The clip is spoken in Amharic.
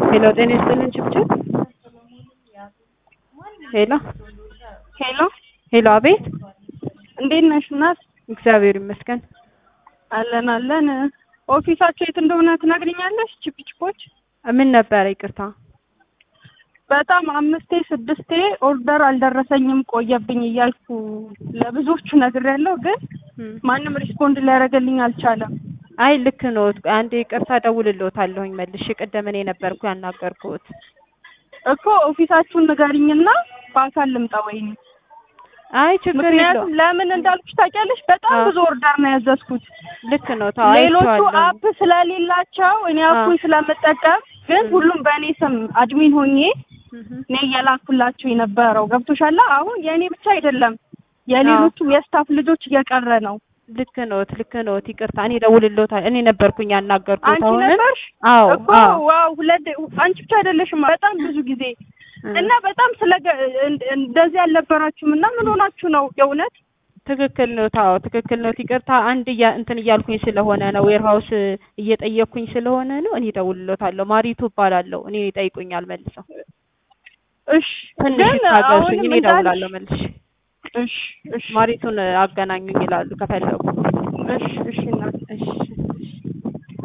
ሄሎ ጤና ይስጥልን ችብችብ ሄሎ ሄሎ ሄሎ አቤት እንዴት ነሽ እናት? እግዚአብሔር ይመስገን አለን አለን። ኦፊሳቸው የት እንደሆነ ትነግሪኛለሽ? ቺፕቺፖች ምን ነበረ ይቅርታ በጣም አምስቴ ስድስቴ ኦርደር አልደረሰኝም ቆየብኝ እያልኩ ለብዙዎቹ ነግሬያለሁ፣ ግን ማንም ሪስፖንድ ሊያደርግልኝ አልቻለም። አይ ልክ ነው አንዴ ይቅርታ እደውልልዎታለሁኝ መልሼ ቅድም እኔ ነበርኩ ያናገርኩት እኮ ኦፊሳችሁን ንገሪኝና በአካል ልምጣ ወይኔ አይ ችግር ምክንያቱም የለውም ለምን እንዳልኩሽ ታውቂያለሽ? በጣም አዎ። ብዙ ኦርደር ነው ያዘዝኩት። ልክ ነው ተው ሌሎቹ አይቼዋለሁ አፕ ስለሌላቸው እኔ አዎ። አፑን ስለምጠቀም ግን ም። ሁሉም በእኔ ስም አድሚን ሆኜ እህ። እኔ እየላኩላችሁ የነበረው ገብቶሻል። አሁን የእኔ ብቻ አይደለም የሌሎቹም የስታፍ ልጆች እየቀረ ነው። ልክ ነዎት ልክ ነዎት ይቅርታ እኔ እደውልልዎታለሁ እኔ ነበርኩኝ ያናገርኩት አንቺ አሁንም ነበርሽ አዎ እኮ አዎ ዋው፣ ሁለት አንቺ ብቻ አይደለሽም በጣም ብዙ ጊዜ እ። እና በጣም ስለ እንደዚህ አልነበራችሁም እና ምን ሆናችሁ ነው የእውነት ትክክል ነው። ታው ትክክል ነው። ይቅርታ አንድ እያ እንትን እያልኩኝ ስለሆነ ነው ዌርሃውስ እየጠየቅኩኝ ስለሆነ ነው። እኔ እደውልልዎታለሁ። ማሪቱ እባላለሁ። እኔ ይጠይቁኛል መልሰው። እሺ ትንሽ ግን ይታገሱኝ። አሁንም እኔ እንዳልሽ እደውላለሁ መልሼ። እሺ እሺ ማሪቱን አገናኙኝ ይላሉ ከፈለጉ። እሺ እሺ እናት እሺ